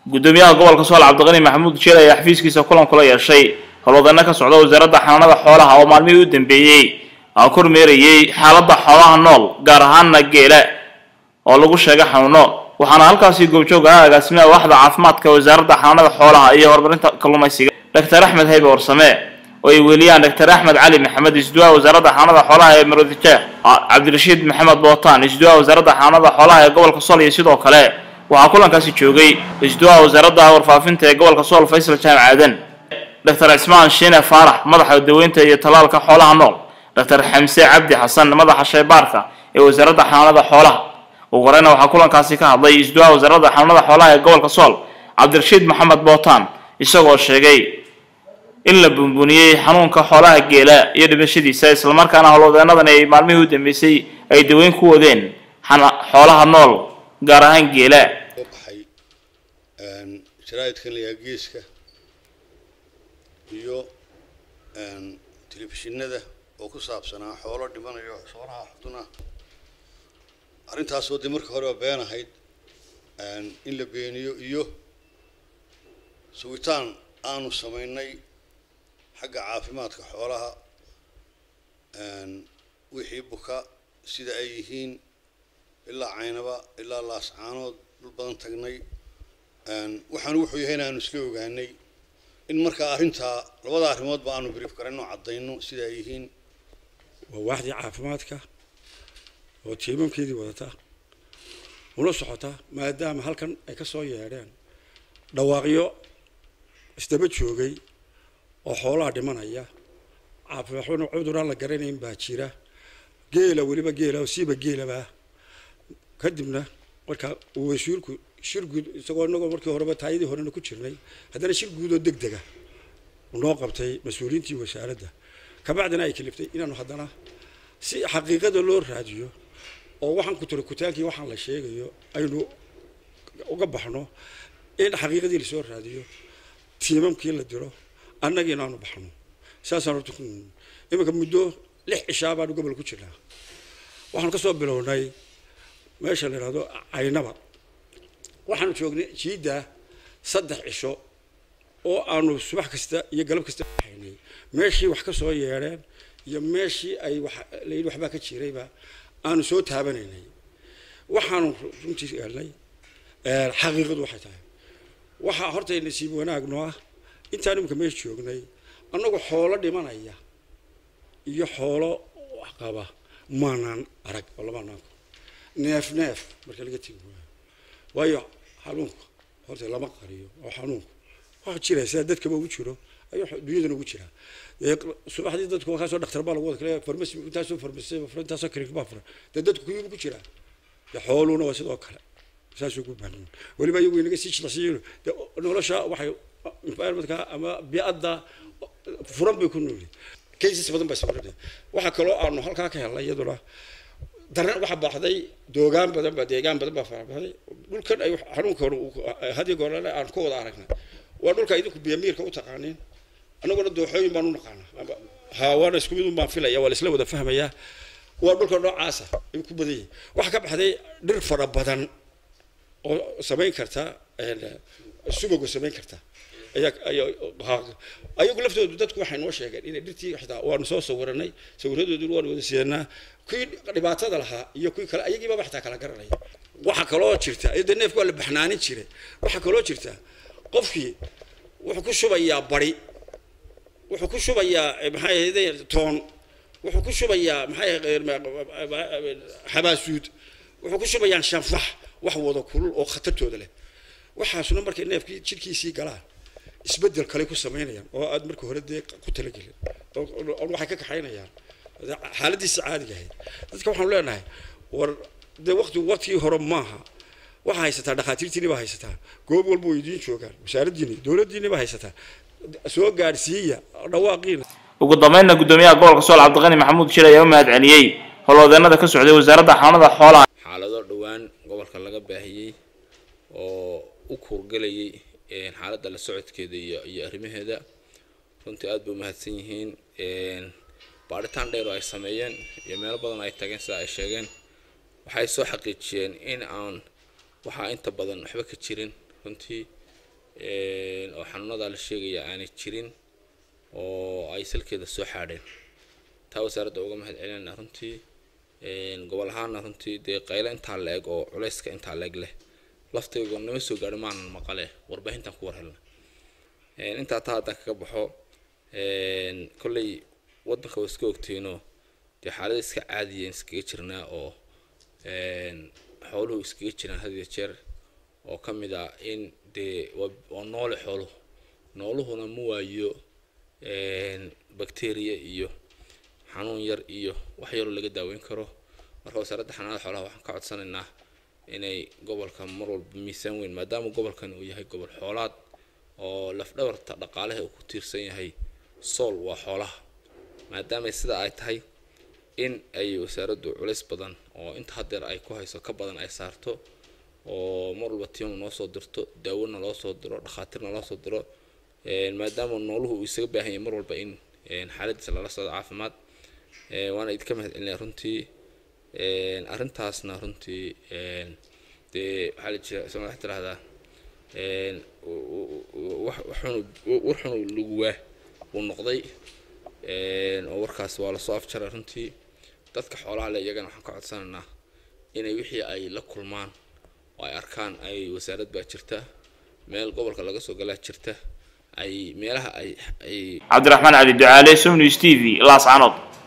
gudoomiyaha gobolka sool cabdiqani maxamuud jeel ayaa xafiiskiisa kulan kula yeeshay howlwadano ka socda wasaaradda xanaanada xoolaha oo maalmihii u dambeeyey aa kormeerayey xaaladda xoolaha nool gaar ahaana geela oo lagu sheegay xanuuno waxaana halkaasi goobjoog ahaa agaasimaha waaxda caafimaadka wasaaradda xanaanada xoolaha iyo horumarinta kalluumaysiga doctor axmed haybe warsame oo ay weeliyaan doctor axmed cali maxamed isduwaha wasaaradda xanaanada xoolaha ee maroodijeex cabdirashiid maxamed bootaan isduwaha wasaaradda xanaanada xoolaha ee gobolka sool iyo sidoo kale waxaa kulankaasi joogay isduwaha wasaaradda warfaafinta ee gobolka sool faysal jaamac aadan doctor cismaan shiine faarax madaxa daweynta iyo tallaalka xoolaha nool doctor xamse cabdi xasan madaxa shaybaarka ee wasaaradda xanaanada xoolaha ugu horeyna waxaa kulankaasi ka hadlay isduwaha wasaaradda xanaanada xoolaha ee gobolka sool cabdirashiid maxamed bootaan isagoo sheegay in la bunbuniyey xanuunka xoolaha geela iyo dhimashadiisa islamarkaana howlwadeenadan ay maalmihii u dambeysay ay daweyn ku wadeen xoolaha nool gaar ahaan geela baxay jaraa'idkan layaa geeska iyo telefishinada oo ku saabsanaa xoolo dhimanayo xoolaha xuduna arrintaasoo dee marka hore waa been ahayd in la beeniyo iyo sugitaan aanu samaynay xagga caafimaadka xoolaha wixii buka sida ay yihiin ilaa caynaba ilaa laascaanood dhul badan tagnay waxaanu wuxuu yahay in aanu isla ogaanay in markaa arrintaa labada arrimoodba aanu brief garayno caddayno sida ay yihiin waa waaxdii caafimaadka oo tiimamkeedii wadata una socota maadaama halkan ay ka soo yeedheen dhawaaqyo isdaba joogay oo xoolaha dhimanaya caafimaadna cuduraan la garanayn baa jira geela weliba geela siiba geelaba kadibna markaa uu wasiirku shir guud isagoo inagoo markii horeba taayadii horena ku jirnay haddana shir guud oo deg dega noo qabtay mas-uuliyiintii wasaaradda kabacdina ay kaliftay inaanu haddana si xaqiiqada loo raadiyo oo waxaan kuturikutaankii waxaan la sheegayo aynu uga baxno in xaqiiqadii lasoo raadiyo tiimamkii la diro annagii inaanu baxno saasaan horta ku iminka muddo lix cishaa baanu gobol ku jirnaa waxaanu kasoo bilownay meesha la yidhahdo caynaba waxaanu joognay jiidda saddex cisho oo aanu subax kasta iyo galab kasta baxaynay meeshii wax ka soo yeedheen iyo meeshii ay wax layidhi waxbaa ka jirayba aanu soo taabanaynay waxaanu runtii helnay xaqiiqadu waxay tahay waxaa horta nasiib wanaagno ah intaan imika meesha joognay annagu xoolo dhimanaya iyo xoolo wax qaba maanaan arag oo lama naanku neef neef marka laga tegi waayo waayo xanuunka horta lama qariyo oo xanuunku waxa jira sida dadkaba ugu jiro ayuu dunyadana ugu jiraa subaxdii dadku kaasoo dhakhtar baa lagu wada kale farmasi intaasoo farmasi intaasoo klinik baa furan dee dadku kuyubu ku jiraa dee xooluhuna waa sidoo kale saasuu ku baahan weliba iyagu inaga sii jilacsiiyeen dee nolosha waxay environmentka ama biadda furan bay ku noolyihin cases badan baa sawirada waxaa kaloo aanu halkaa ka helnay iyaduna daran waxaa baxday doogaan badan baa deegaan badan baa farabaxday dhulkan ay xanuunka hadiyo goorale aan ka wada aragnay waa dhulka idinku biyamiirka u taqaaniin annaguna dooxooyin baan u naqaanaa haawaana isku mid un baan filaya waa la isla wada fahmayaa waa dhulka noocaasa ay ku badan yihin waxaa ka baxday dhir fara badan oo samayn karta subago samayn karta ayagu laftoodu dadku waxay noo sheegeen inay dhirtii xitaa waanu soo sawiranay sawiradooduna waanu wada siidanaa kuwii dhibaatada lahaa iyo kuwii kale ayagiibaba xitaa kala garanaya waxaa kaloo jirta de neefku waa la baxnaanin jiray waxaa kaloo jirta qofkii wuxuu ku shubayaa bari wuxuu ku shubayaa maxay ahayde toon wuxuu ku shubayaa maxay xabaasuud wuxuu ku shubayaan shanfax wax wada kulul oo khatartooda leh waxaasuna markay neefkii jidhkiisii galaan isbedel kale ku samaynayaan oo aad marka hore dee ku talagelin oo waxay ka kaxaynayaan xaaladiisa caadiga ahayd dadka waxaanu leenahay war dee waqti waqtigii hore maaha waxaa haysataa dhakhaatiirtiini baa haysataa goob walba way idiin joogaan wasaaraddiini dowladdiini baa haysataa soo gaadhsiiya dhawaaqiina ugu dambeynna gudoomiyaha gobolka sool cabdiqani maxamuud jir ayaa u mahad celiyey howlwadeenada ka socday wasaaradda xanaanada xoolaha xaalado dhowaan gobolka laga baahiyey oo u kuurgelayay xaaladda la socodkeeda iyo iyo arrimaheeda runtii aada bay umahadsan yihiin baadhitaan dheer oo ay sameeyeen iyo meelo badan ay tageen sida ay sheegeen waxay soo xaqiijiyeen in aan waxaa inta badan waxba ka jirin runtii oo xanuunada la sheegaya aanay jirin oo ay salkeeda soo xaadheen taa wasaaradda uga mahad celinayna runtii gobol ahaana runtii dee qaylo intaa la eg oo culayska intaa la eg leh laftaygo nama soo gaadho maanan maqale warbaahintan ku war helna intaa taa haddaan kaga baxo kolley waddanka waa iska ogteenoo dee xaalada iska caadiya iskaga jirnaa oo xooluhu iskaga jiraan had iyo jeer oo ka mid ah in dee waa noole xooluhu nooluhuna ma waayo bacteria iyo xanuun yar iyo wax yaroo laga daaweyn karo marka wasaaradda xanaanada xoolaha waxaan ka codsanaynaa inay gobolka mar walba miisaan weyn maadaama gobolkan uu yahay gobol xoolaad oo lafdhabarta dhaqaalaha uu ku tiirsan yahay sool waa xoolaha maadaama sidaa ay tahay in ay wasaaraddu culays badan oo inta hadeer ay ku hayso ka badan ay saarto oo mar walba tiim noo soo dirto daawona loo soo diro dhakhaatiirna loo soo diro maadaama nooluhu uu isaga baahan yahay mar walba in xaaladiisa lala socdo caafimaad waana idinka mahad celinaya runtii arrintaasna runtii dee waxaa la jira isma wax tirahdaa waxunu war xunu laguwaa uu noqday oo warkaas waa lasoo afjaray runtii dadka xoolaha le iyagana waxaan ka codsanaynaa inay wixii ay la kulmaan oo ay arkaan ay wasaarad baa jirta meel gobolka laga soo galaa jirta ay meelaha ay ay cabdiraxmaan cali ducaale somnews t v laascanood